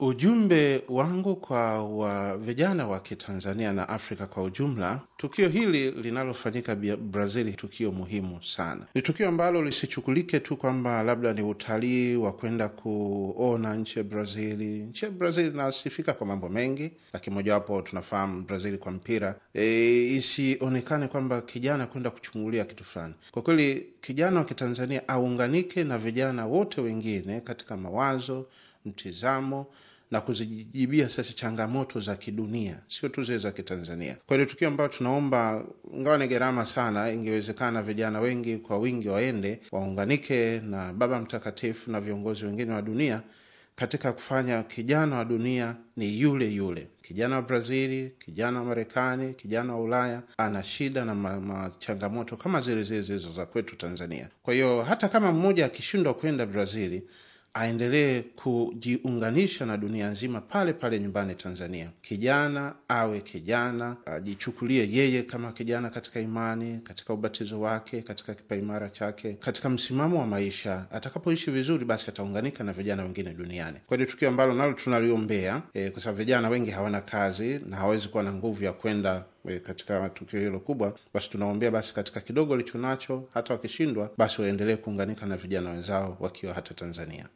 Ujumbe wangu kwa wa vijana wa Kitanzania na Afrika kwa ujumla, tukio hili linalofanyika Brazil, tukio muhimu sana. Ni tukio ambalo lisichukulike tu kwamba labda ni utalii wa kwenda kuona nchi ya Brazili. Nchi ya Brazil inasifika kwa mambo mengi, lakini mojawapo tunafahamu Brazil kwa mpira. E, isionekane kwamba kijana kwenda kuchungulia kitu fulani. Kwa kweli, kijana wa Kitanzania aunganike na vijana wote wengine katika mawazo, mtizamo na kuzijibia sasa changamoto za kidunia, sio tu zile za Kitanzania. Kwa hiyo tukio ambayo tunaomba, ingawa ni gharama sana, ingewezekana vijana wengi kwa wingi waende waunganike na Baba Mtakatifu na viongozi wengine wa dunia katika kufanya kijana wa dunia ni yule yule. Kijana wa Brazili, kijana wa Marekani, kijana wa Ulaya ana shida na machangamoto kama zile zile zilizo za kwetu Tanzania. Kwa hiyo hata kama mmoja akishindwa kwenda Brazili aendelee kujiunganisha na dunia nzima pale pale nyumbani Tanzania. Kijana awe kijana, ajichukulie yeye kama kijana katika imani, katika ubatizo wake, katika kipaimara chake, katika msimamo wa maisha. Atakapoishi vizuri, basi ataunganika na vijana wengine duniani. Kwa hiyo tukio ambalo nalo tunaliombea e, kwa sababu vijana wengi hawana kazi na hawawezi kuwa na nguvu ya kwenda katika tukio hilo kubwa, basi tunaombea basi katika kidogo licho nacho, hata wakishindwa, basi waendelee kuunganika na vijana wenzao wakiwa hata Tanzania.